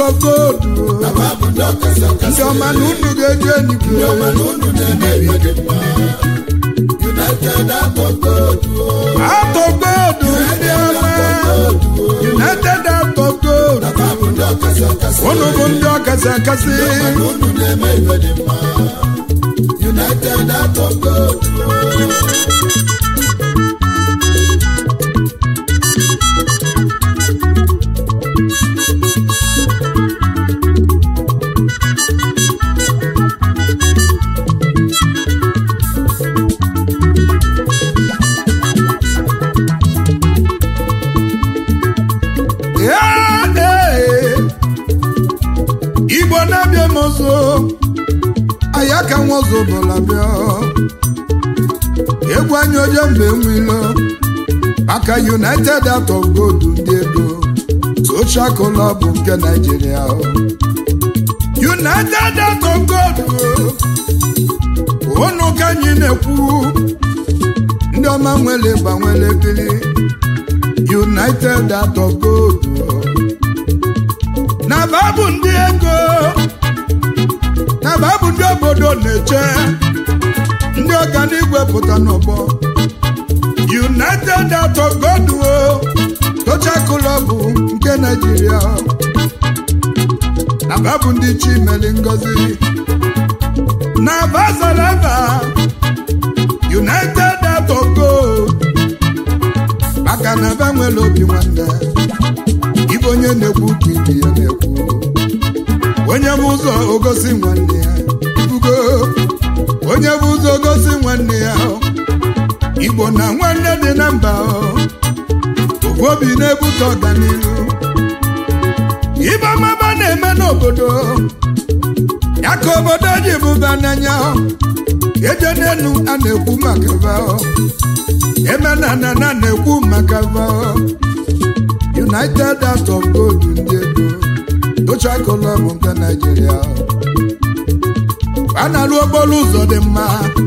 godu Aba bụ ndị ọkasị ndị akasị. ọma na unu ga-eji enigwe Ndị ọma na unu na-eme ife dị mma. United Out of God. atọ godu ndị ọma united atọ godu Aba bụ ndị ọkasị akasị. unu bụ ndị ọkasị akasị Unu na-eme ife dị mma. United Out of God. Ya, ee. igbo na-abịa m ọzọ aya ka nwa ọzọ bụla bịa egwu anya oje mgbe nwilo maka united out of gold ndị ego social club nke naijiria united out of gold unu ka anyị na-ekwu ndị ọma nwere gbanwere bili united out of gold na babụ ndị ego na babụ ndị obodo na-eche ndị ọganigwe pụta n'ọgbọ united out of god o tocha klọbụ nke naijiria na babụ ndị chimeli ngozi na bazalava united out of gold maka na ba nwere obi nwanne ibe onye na-ekwu ka ibe ya na-ekwu onye bụ ụzọ ogosi nwanne ya ibugo onye bụ ụzọ ogosi nwanne ya igbo na nwanne dị na mba ofu obi na-ebute ọganihu ibe ọmaba na-eme n'obodo ya ka obodo ji bụba n'anya eje n'elu a na-ekwu maka va eme na na na na-ekwu maka va united out of gold ndị ego tocha kolọm nke naijiria a na-arụ okporo ụzọ dị mma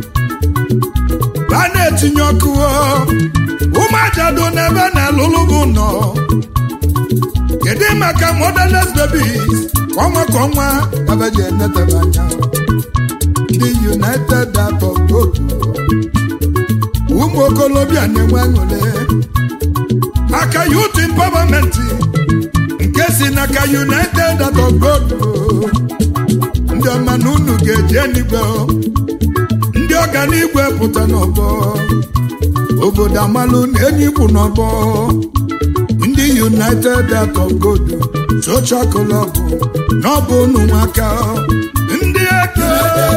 a na-etinye ọkụ ụmụajado n'ebe na-alụlụ bụ nọ kedu maka motherless babies ka ọnwa ka ọnwa kabeji enetebe anya ndị united out of gold ụmụ okolobịa na-enwe aṅụrị maka youth empowerment nke si n'aka united out of god ndị ọma na unu ga-eji enigwe ndị ọganigwe pụta n'ọgbọ obodo amalụ na enyi ikwu n'ọgbọ ndị united out of god social club n'ọbụ unu nwaka ndị ego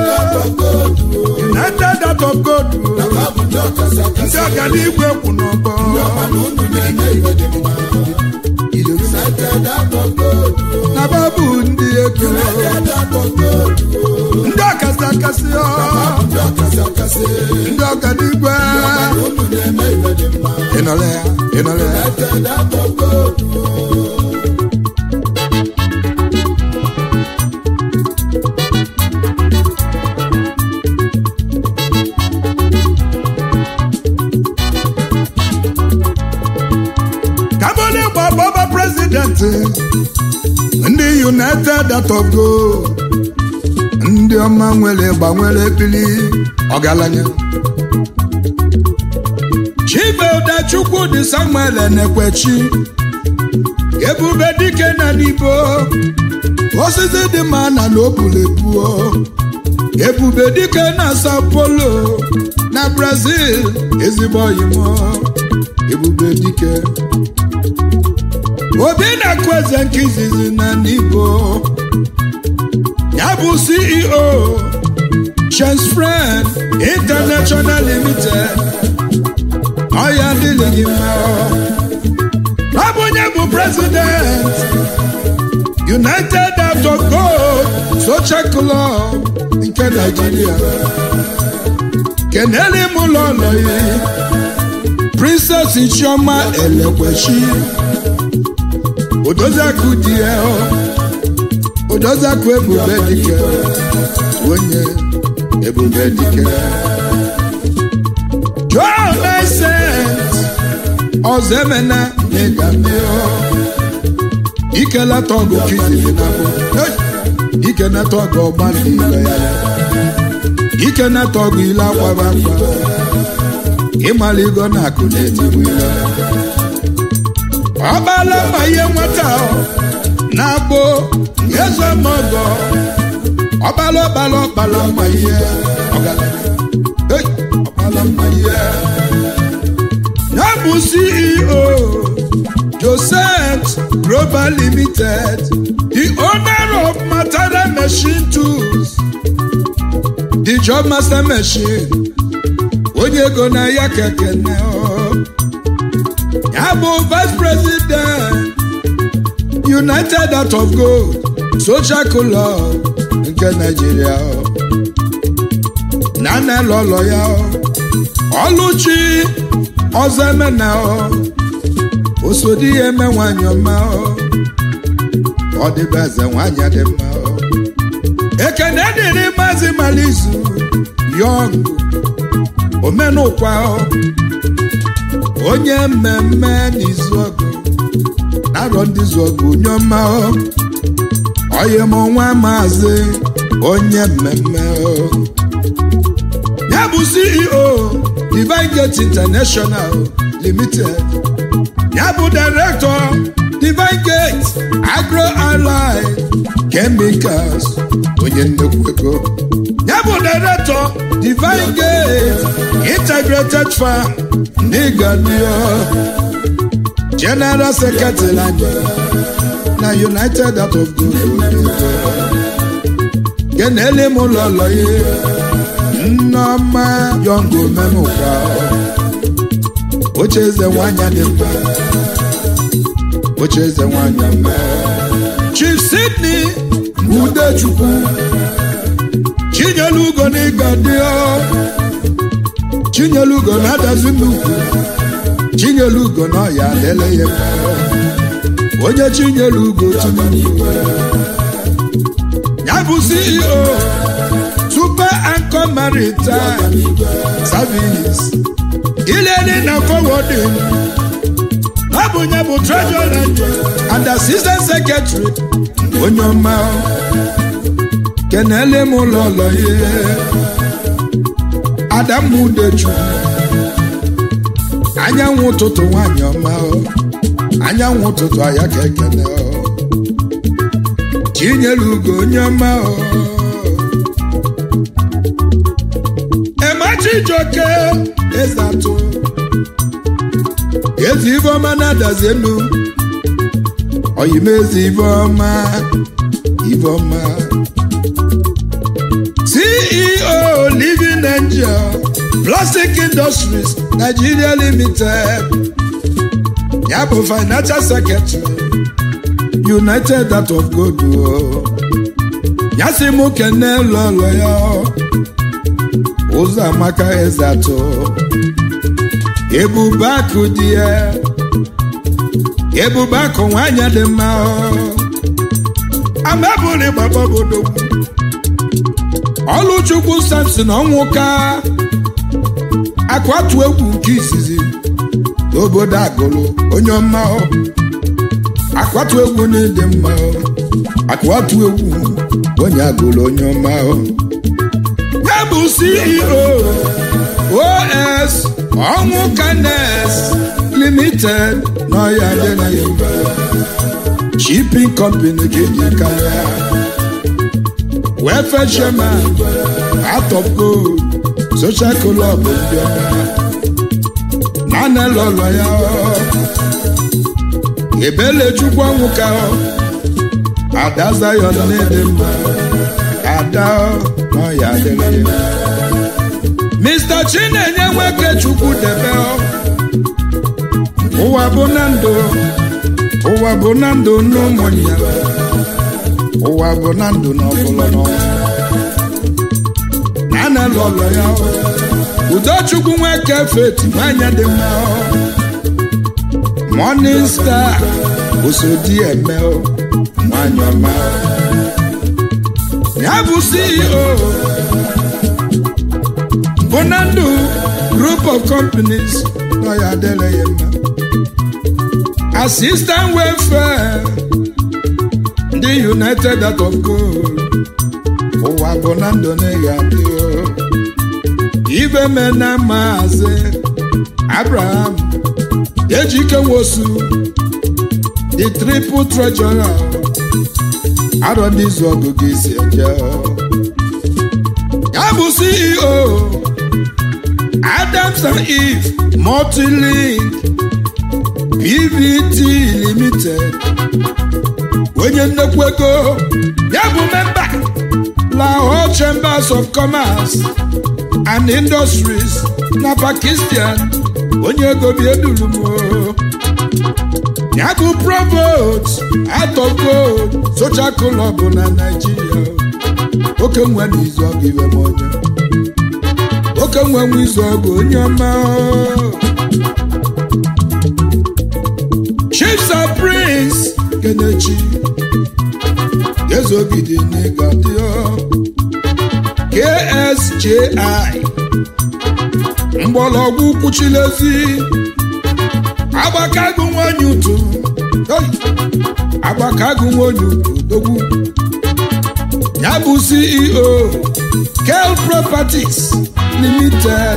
united out of god Aba bụ ndị ọkasị akasị. ndị ọganigwe kwụ n'ọgbọ Mana unu na-eme ife dị mma. United Out of God. na babụ ndị ego United Out of God. ndị ọkasị akasị ọ Ndị ọkasị akasị. ndị ọganigwe Unu na-eme ife dị mma. ịnọrọ ya ịnọrọ ya United Out of God. kabole gba bọba prezidenti ndị united out of gold ndị ọma nwere gbanwere bili ọgaranya chibedachukwu dị samuel enekwechi ebube dike na n'ibo osisi dị mma na n'opulepuo ebube dike na sao paulo na brazil ezigbo oyimo ebube dike obi na-akụ eze nke izizi na n'ibo ya bụ ceo chance friend international limited ọya dịrị gị mma ọ bụ onye bụ president united out of gold social club nke nigeria kenele m ụlọ ụlọ ya princess chioma elekwechi odoziakụ di ya odoziakụ ebube dike onye ebube dike john Vincent ọzọ emena n'ịgamio ikeleta ọgụ kiziri na bụ ikeneta ọgụ ọgba ndị ile ya ikeneta ọgụ ile akwaba akwa ịmaligo na akụ na-etigbu ile ọbala ma ihe nwata na-abụ eze mọgọ ọbala ọbala ọbala ma ihe ọgaranya Hey, ọbala ma ihe ya bụ ceo joseph global limited the owner of matara machine tools the job master machine onye ego na ya kekene ya bụ vice president united out of gold social club nke nigeria na nne lọlọ ya ọlụchi ọzọ emena osodi ya eme nwanyị ọma ọ dịbe eze nwanyị dị mma ekene dịrị maazị malizu yọng omenụkwa onye mmemme n'izu ọgụ narọ ndị zu ọgụ onye ọma onye m nwa maazị onye mmemme ya bụ ceo divine gate international limited ya bụ director divine gate agro allied chemicals onye nnekwu ego ya bụ director divine gate integrated farm n'ịgadio general secretary na united out of good kenele m ụlọlọ ya nneọma yọngụ menụkwa oche eze nwanyị dị mma oche eze nwanyị mma chief sydney udechukwu chinyelugo n'ịga dị chinyelugo na-adazi nnukwu chinyelugo na ọya lele ya mma onye chinyelugo tinubu ya bụ ceo super anchor maritime service ilele na forwarding ọ bụ nye bụ treasurer and assistant secretary onye ọma kenele m ụlọlọ ihe adamudechu anyanwụ ụtụtụ nwanyị ọma anyanwụ ụtụtụ aya ka ekene chinyere ugo onye ọma emachijoke eze atụ ezi ibeọma na-adazi elu oyimezi ibeọma ibeọma ceo living angel plastic industries nigeria limited ya bụ financial secretary united out of gold ya si mụ kene lọlọ ya ụzọ amaka eze atọ ebube akụ dị ya ebube akụ nwanyị dị mma amabụrụ gbagbabodo ọlụchukwu samson ọnwụka akwatu egwu nke izizi n'obodo agụlụ onye ọma akwatu egwu na-ede mma akwatu egwu onye agụlụ onye ọma ya bụ ceo os ọnwụ kanes limited n'ọya dị na yoruba shipping company ga-eji karịa welfare chairman out of gold social club ndị ọma nana lọlọ ya ebele chukwu ọnwụ ka ada zayon na-ede mma ada n'ọya adịrị ya mr chinenye nwoke chukwu debe ụwa bụ na ndụ ụwa bụ na ndụ n'ụmụnya ụwa bụ na ndụ n'ọbụla n'ọnwụ na lọlọ ya udochukwu nwoke feti nwanyị dị mma morning star osodi eme nwanyị ọma ya bụ ceo bonandu group of companies nọ ya adịla ya mma assistant welfare ndị united out of gold ụwa bụ na ndụ na-eghe adị ibe mena maazị abraham ejike nwosu the triple treasurer arọ ndị izu ọgụ gị si eje ya bụ ceo adams and eve multilink pvt limited onye nnekwu ego ya bụ memba lahore chambers of commerce and industries na pakistan onye ego bi eduru m ya bụ provost atọgo social club na naijiria oke nwe n'izu ọgụ iwe m onye oke nwe nwe izu ọgụ onye ọma chiefs and prince kenechi ezogide n'ịgadio ksji mgbọrọgwụ kwuchilezi agbakago nwanyị utu agbakago nwanyị utu dogwu ya bụ ceo kel properties limited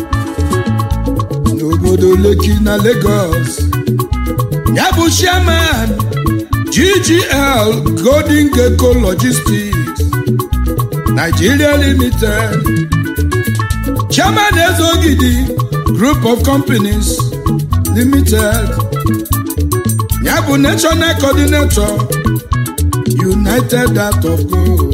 n'obodo leki na lagos ya bụ chairman ggl golden gecko logistics nigeria limited chairman ezogidi group of companies limited ya bụ national coordinator united out of gold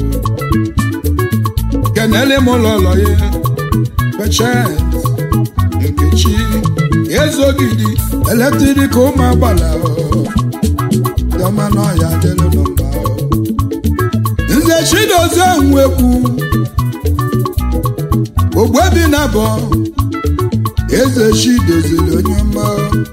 kenele mụlọlọye pechent nkechi ezogidi eletrik ụmụ agbala dọmanọya dịlụ nọmba nze chidozie nwekwu ogbebi na bọ eze chi doziri onye mma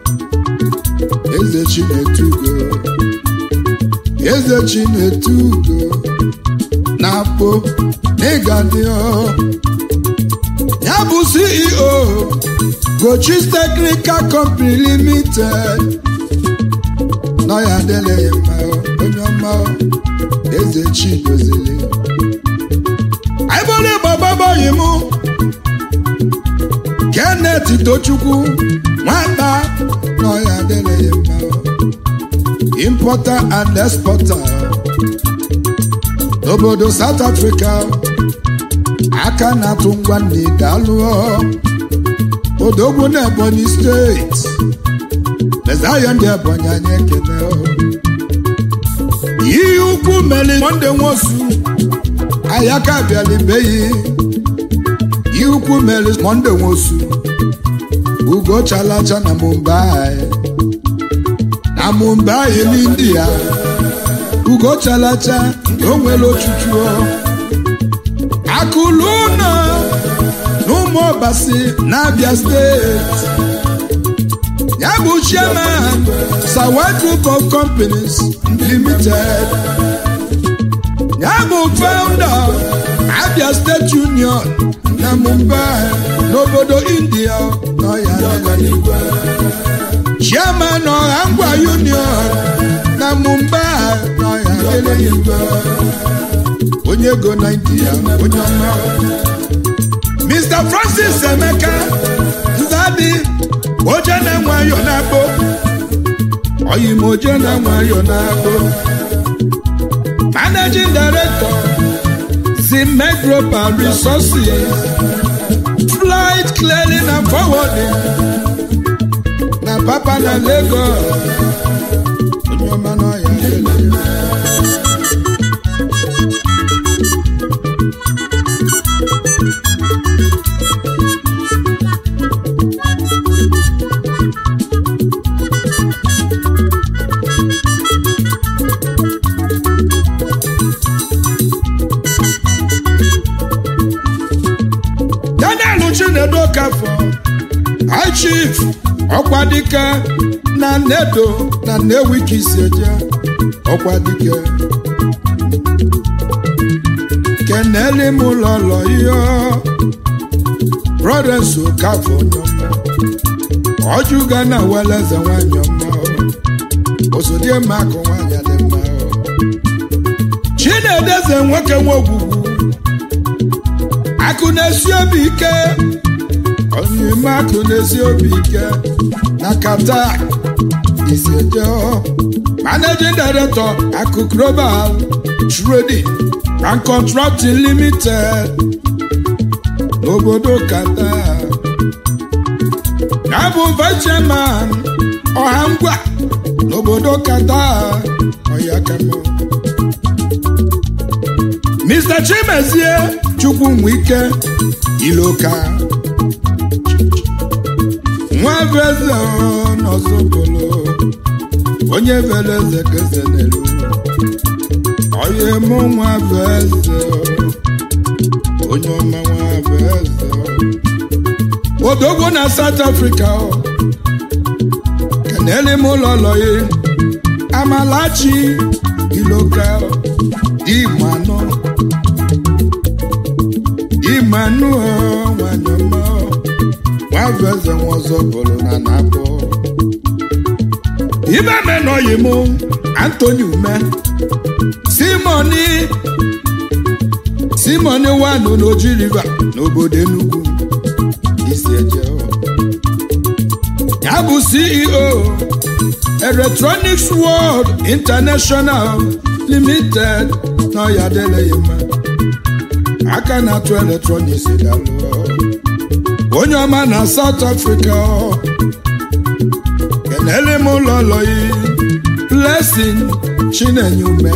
eze chi na-etugo eze chi na-etugo na-akpọ n'ịga dị ya bụ ceo gochis technical company limited nọ ya adịla ya mma onye ọma eze chi doziri anyị bụrụ ịgbababoghị mụ Kenneth Tochukwu nwata nọ ya adịla ya mma importer and exporter n'obodo South Africa aka na-atụ ngwa nne daalụọ odogwu na Ebonyi steeti mezayo ndị Ebonyi anyị ekele ihe ukwu meli monde nwosu ayaka bịalibeghị ihe ukwu meli monde nwosu ugo chalacha na Mumbai na Mumbai n'India ugo chalacha o nwere ochuchu akụlụ ụlọ n'ụmụ ọbasi na-abịa steeti ya bụ chairman sawa group of companies limited ya bụ founder abia state union na mumbai n'obodo india nọ ya chairman ọha ngwa union na mumbai nọ ya onye ego na india onye ọma mr francis emeka nzadi oje na nwayọ na-akpọ oyim oje na nwayọ na-akpọ managing director zimek global resources flight clearing and forwarding na papa na lagos onye ọma na ọya daniel chinedu okafọ high chief ọkwadike na nedo na nnewi ka isi eje ọkwadike keneli m lọlọ ihe brothers okafọ nyọmọ ọjụga na weleze nwanyị ọma osodie mma akụ nwanyị dị mma chinedeze nwoke nwe ogwugwu akụ na-esi obi ike onyime akụ na-esi obi ike na kata iseje managing director akụ global trading and contracting limited n'obodo kata ya bụ vice chairman ọha ngwa n'obodo kata ọya kama mr chimezie chukwunwike iloka nwa eze n'ọzọbolo onye vere eze keze n'elu onye mụ nwa eze onye ọma nwa eze odogwo na south africa kenele m ụlọ lọye amalachi iloka imanụ imanụ nwanyị ọma nwaveze nwaọzọ bụrụ na na-abụ ibe menọghị m antoni ume simoni simoni wanu n'oji river n'obodo enugu isi eje ya bụ ceo electronics world international limited na ọya adịleghị mma aka na-atụ eletrọniks dalụ onye ọma na South Africa kenele m ụlọ lọyi blessing chinenye ume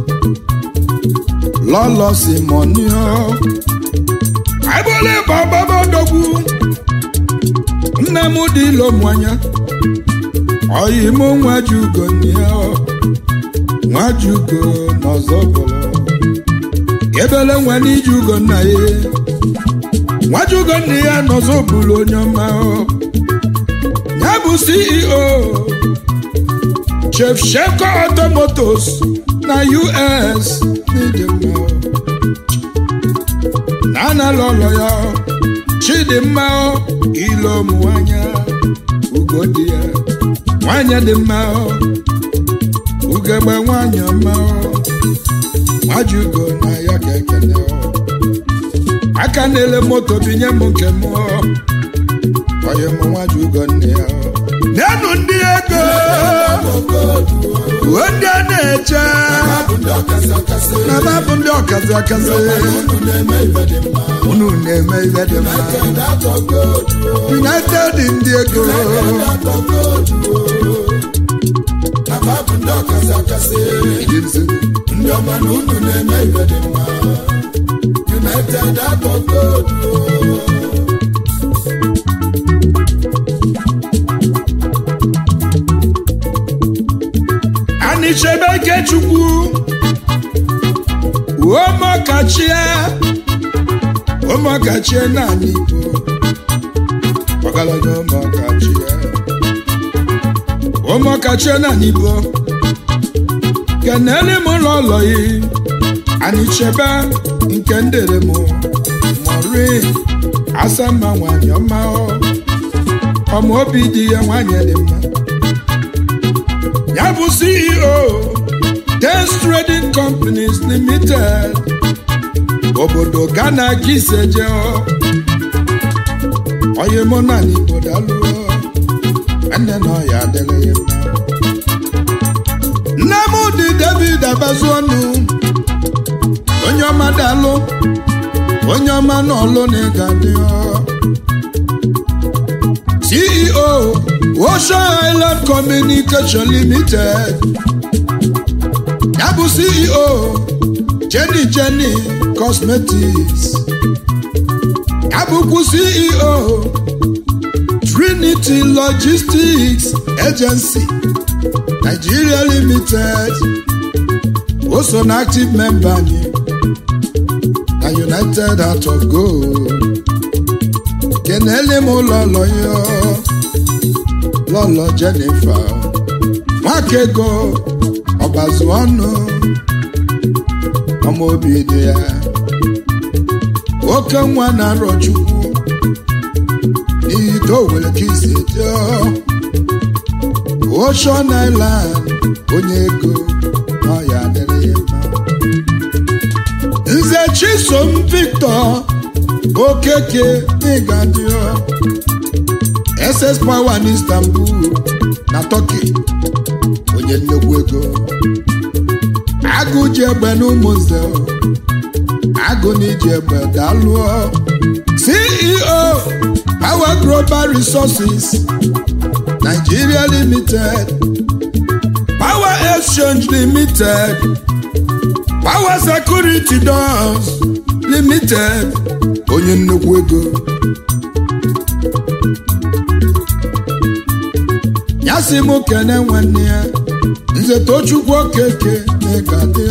lọlọ simonio agbole bababadogwu nne m dị ilo mwanya oyi m nwajugo nia nwajugo n'ọzọ bụrụ ebele nwa n'iji ugo nna ya nwajugo nna ya n'ọzọ bụrụ onye ọma ya bụ ceo chef sheko automotos na us n'ịdị mma na anala ụlọ ya chidimma ilo nwanya ugo dị ya nwanyị dị mma ugegbe nwanyị ọma nwajugo na ya ka ekele aka na-ele moto binye m nke m onye m nwajugo nne ya nenu ndị ego uwe ndị a na-eche na babụ ndị ọkazi akazi unu na-eme ihe dị mma united ndị ego ndị ọma na unu na-eme ibe dị mma united atọgodu anichebe ikechukwu ụmụkachie ụmụkachie naanị igbo ọgaranya ụmụkachie ụmụkachie naanị igbo kenele m ụlọ ụlọ yi anichebe nke ndere m mori asama nwanyị ọma ọma obi dị ya nwanyị dị mma ya bụ ceo Tens Trading Companies Limited obodo Ghana kiseje onye mụ na n'Igbo dalụ nne na ọya adịrị ya mma nne m dị David abazu ọnụ onye ọma dalụ onye ọma n'ọlụ na ịga dị CEO Ocean Island Communication Limited ya bụ CEO Jenny Jenny Cosmetics ya bụkwu CEO Trinity Logistics Agency Nigeria Limited o so na active member anyị na United Heart of Gold kenele m ụlọ ụlọ ya lọlọ Jennifer nwakego ọbazu ọnụ ọma obi dị ya oke nwa na-arọ chukwu n'ihi ka o nwere ka isi dị Ocean Island onye ego na ọya adịrị ya mma chisom victor okeke ịgadio ss power n'istanbul na turkey onye nnekwu ego agụ ji egbe n'ụmụnze agụ na iji egbe dalụọ ceo power global resources nigeria limited power exchange limited power security doors limited onye nnukwu ego ya si m kene nwanne ya nze tochukwu okeke na-ega dị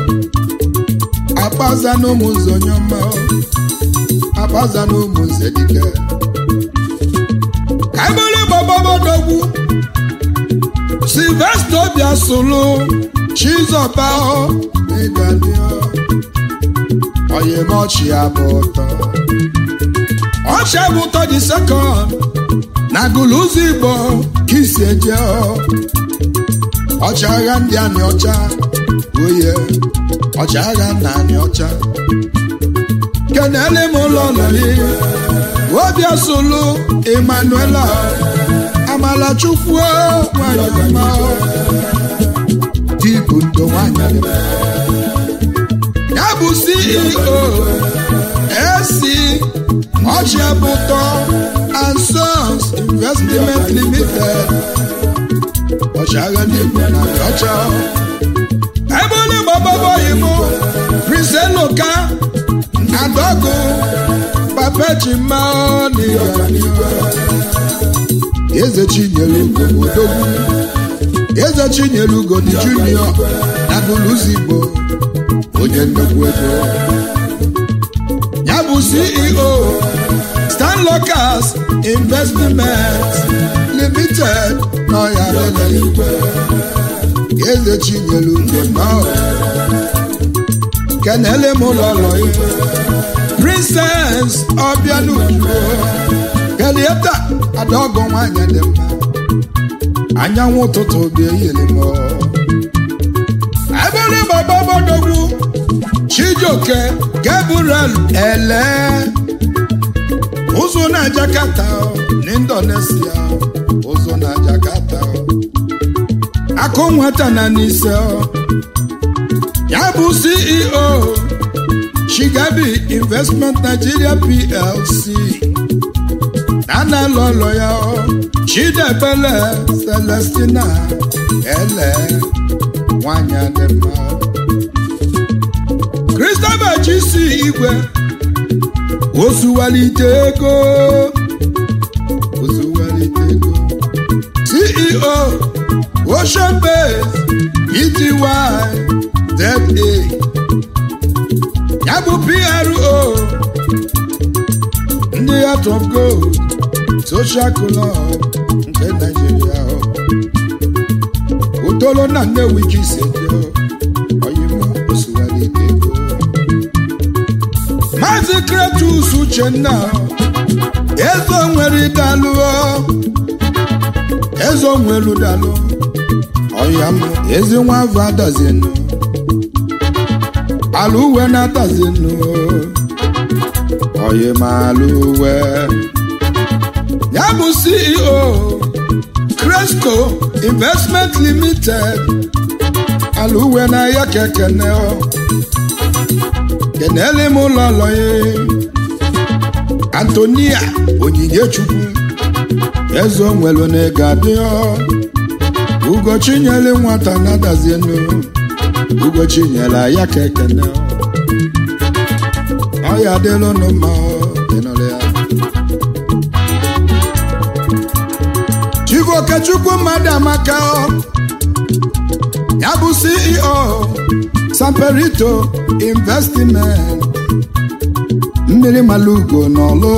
akpaza na ụmụnze onye ọma akpaza na ụmụnze dike ka ebere gbababodogwu silvesta obia solu chizọba ịga dị oyimochi abụ ụtọ ọchị abụ ụtọ dị sekọnd na gụlụzọ igbo ka isi eje ọchịagha ndị anị ọcha oye ọchịagha na anị ọcha kenele m ụlọ nọrị obia solu emmanuela amalachukwu nwanyị ọma dịbụ ndo nwanyị ya bụ ceo esi ọchịabụtọ and sons investment limited ọchịagha n'igbo na ọcha ebe onye gbababọghị m prince eloka adọgụ papechima n'ịganihu eze chinyere ugo odogwu eze chinyere ugo dị junior na bụlụzi igbo onye nnukwu ego ya bụ ceo stan locals investment limited n'ọya igwe eze chinyere ugo nọ kenele m ụlọ ụlọ igwe princess ọbịanugo kelieta adaọgọ nwanyị dị mma anyanwụ ụtụtụ bi eyiri m ebere bababodogwu chijioke gabriel ele ụzụ na jakarta n'indonesia ụzụ na jakarta akụ nwata na n'ise ya bụ ceo shigabi investment nigeria plc nana lọlọ ya chidebele celestina ele nwanyị dị mma christopher chisi igwe osuwalite ego osuwalite ego ceo ocean base ety za ya bụ pro ndị heart of gold social club nke naijiria utolo na nnewi ka isi eje oyimo osuwalite ego maazị kretus uchenna eze nwere dalụ eze nwelu dalụ ọya m ezi nwa afọ adazinu ala uwe na-atazinu oyi ma ala uwe ya bụ ceo cresco investment limited ala uwe na ya kekene kenele m ụlọ lọye antonia onyinye chukwu eze onwelu na ego adịọ ugochinyere nwata na-adazienu ugochinyela ya kekene ọ ya adịlụnụ mma ịnụrụ ya Chukwu mmadụ amaka ya bụ CEO Samperito Investment mmiri malugo n'ọlụ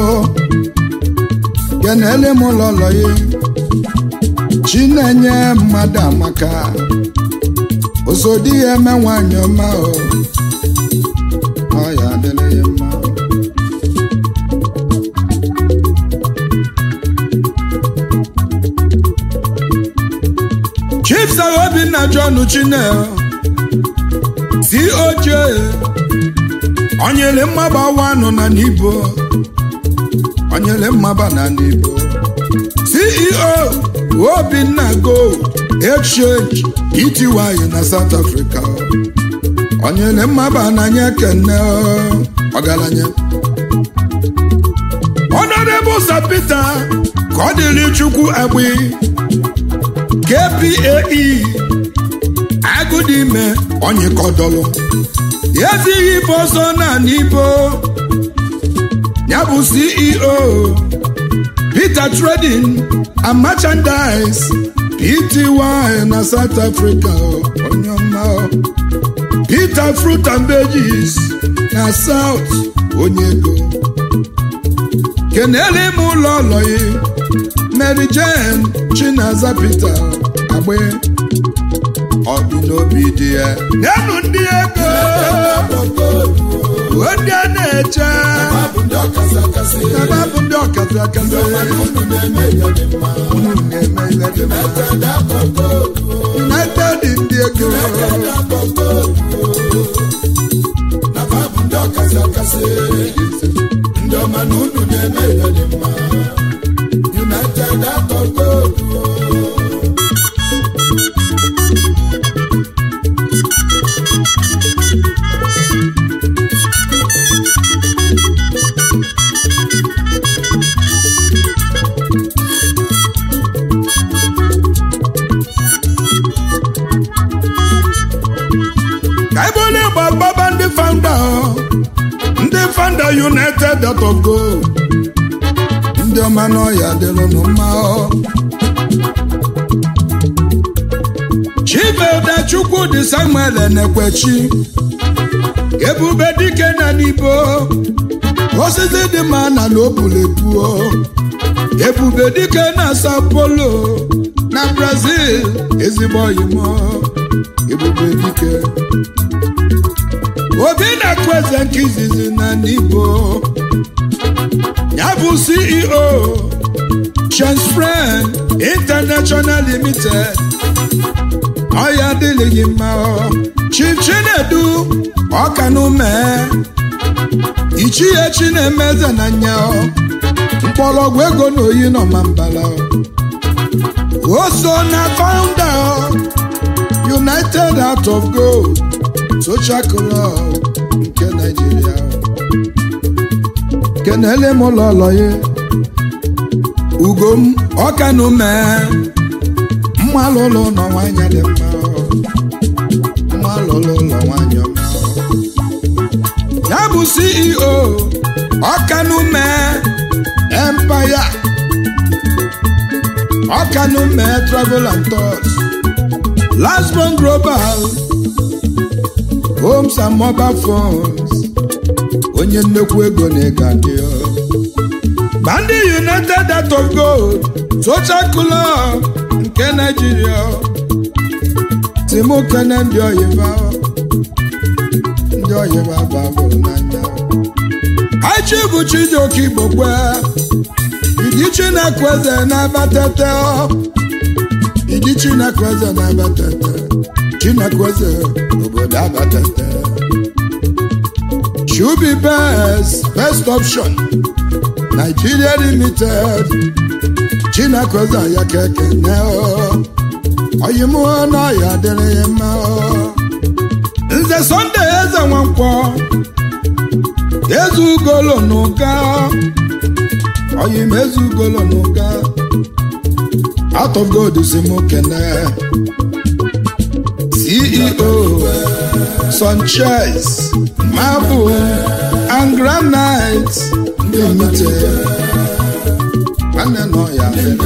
kenele m ụlọlọ ya chinenye mmadụ amaka osodi ya eme nwanyị ọma ọ ya adịla ya mma chief sir obinna john chinel coj onyele mmaba wanụ na n'ibo onyele mmaba na n'ibo ceo obinna gold exchange ety na south africa onyele mmaba na nye kene ọgaranya honorable sir peter ka ọ dịrị chukwu agbi kpae agụdime onyịkọdọlụ ezighị ife ọsọ na n'ibo ya bụ ceo peter trading and merchandise pty na south africa onye ọma peter fruit and veggies na south onye ego kenele m ụlọ ọlọyi mary jane chinaza peter agbe ọdụ n'obi dị ya nyenụ ndị ego ndị a na-eche ebe bụ ndị ọkasị akasị unu na-eme ihe dị mma united ndị ego ndị ọma na unu na-eme ihe dị mma united akọkọ ka ebe onye gbagbaba ndị founder ndị founder united dot of gold ndị ọma n'ọya dịrụnụ mma chibeda chukwudị samuel enekwechi ebube dike na n'ibo osisi dị mma na n'opulepuo ebube dike na sao paulo na brazil ezigbo oyimo ebube dike obi na-akụ eze nke izizi na n'igbo ya bụ ceo chensfren international limited ọya adịghị mma chief chinedu ọkanume ichie chinemeze na nya mkpọrọgwụ ego na oyi nọ ma mbala o so na founder united out of gold social club nke Nigeria kenele m ụlọ ụlọ ya ugom ọkanụ mee mma lụlụ ụlọ nwanyị dị mma mma lụlụ ụlọ nwanyị ọma ya bụ CEO ọkanụ mee empire ọkanụ mee travel and tours Lastborn Global Homes and Mobile Phones onye nnekwu ego na-ega dị Bandi United Out of Gold Social Club nke Nigeria Timokene ndị oyiba ndị oyiba babụrụ n'anya Hachi bụ Chijioke Igbokwe Idi Chineke eze na-abatete Idi Chineke eze na-abatete Chineke eze obodo abatete Shubi best best option Nigeria limited Chineke eze ya keke ne oyimuo na ya dịrị ya mma Nze Sunday eze nwankwọ Eze ugolo n'ụga oyim eze ugolo n'ụga out of God si mụ kene CEO Sanchez Marble and Granite Limited nwanne nọ ya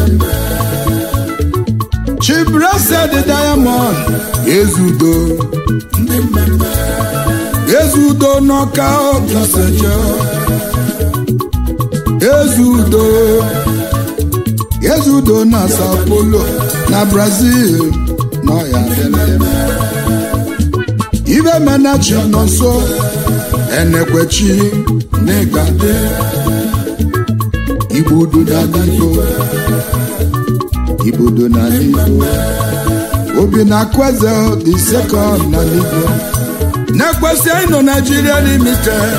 Chibrasa the Diamond Ezudo Ezudo n'ọka ọkaseje Ezudo Ezudo na Sao Paulo na Brazil nọ ya dịrị ibe menachi nọ nso enekwechi n'ịgade igbudu na n'igbo igbudu na n'igbo obi na kweze dị sekọnd na n'igbo na-ekwesị ịnọ Nigeria limited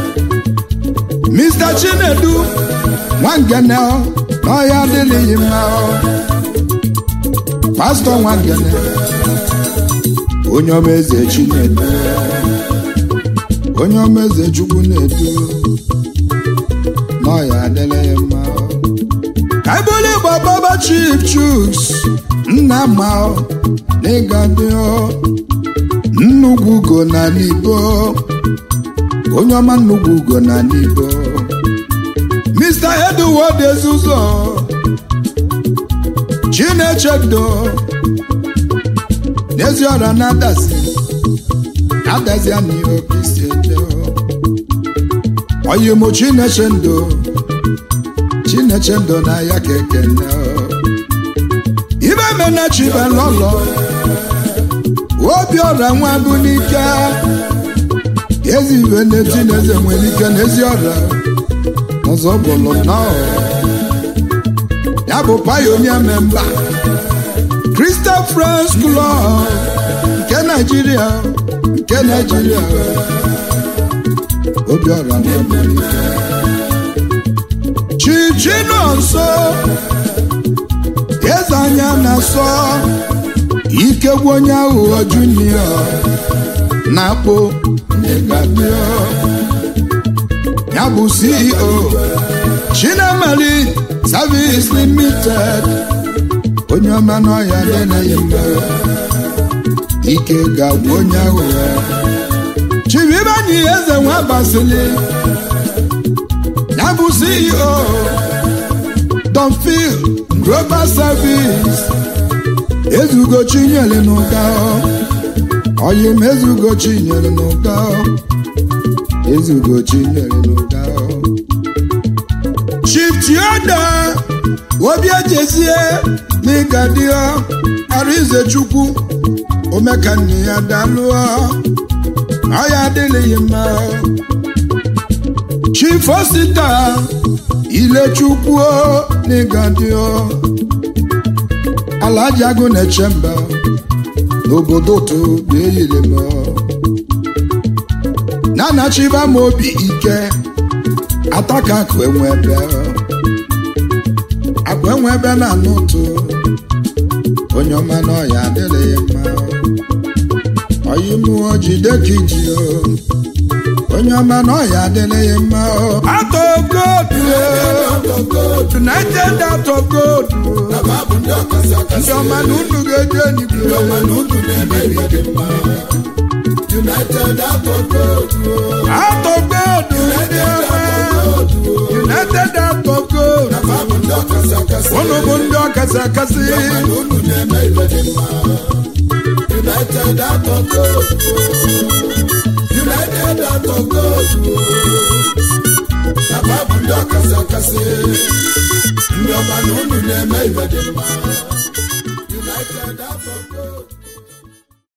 Mr. Chinedu Nwangene n'ọya adịghị mma pastọ Nwangene onye ọma eze Chinedu onye ọma eze Chukwu na-edu n'ọya adịghị mma kaibụlụ igbo baba chief chuks nna ma n'ịga dị nnukwu ugo na n'ibo onye ọma nnukwu ugo na n'ibo Mr. Edward Ezuzo Chinechedo n'ezi ọra na-adazi adazi anyị obi si eje oyimo Chinechendo Chinechendo na ya ka ekene ibe mena chibelọlọ obi ọra nwa bụ n'ike ezi ibe na-eti n'eze nwere ike n'ezi ọra ọzọ bụlụ nnọọ ya bụ pionia memba Crystal Friends Club nke Naijiria nke Naijiria obiọra chichinu nso eze anya na-asọ ikegwu onye aghụghọ junior na-akpụ ya bụ CEO Chinemali Service Limited onye ọma n'ọhịa adịnaghị mma ike ga-agwụ onye aghụghọ Chivibanyi eze nwa basili ya bụ CEO Donfil Global Service ezugo chinyere n'ụka oyi m ezugo chinyere n'ụka ezugo chinyere n'ụka Chief Tioda obi ejezie n'ịgadio Arize Chukwu omekanne ya dalụọ ọya adịghị mma Chief Osita Ilechukwu n'ịgadio Alhaji Agụ na-eche mba n'obodo to na-eyiri m na-anachiba m obi ike ataka akụ enwe ebe akụ enwe ebe na-anụ ụtụ onye ọma n'ọya adịghị mma oyi mụọ jide ka iji onye ọma n'ọya adịghị mma atọ godu united out of gold ndị ọma na unu ga-eji enigwe United out of gold. out of gold ndị ọma united out of gold Babu ndị ọkasị akasị. unu bụ ndị ọkasị akasị Unu na-eme ibe dị mma. United out of gold. United out of gold. Na babu ndị ọkasị akasị. Ndị ọma na unu na-eme ibe dị mma. United out of gold.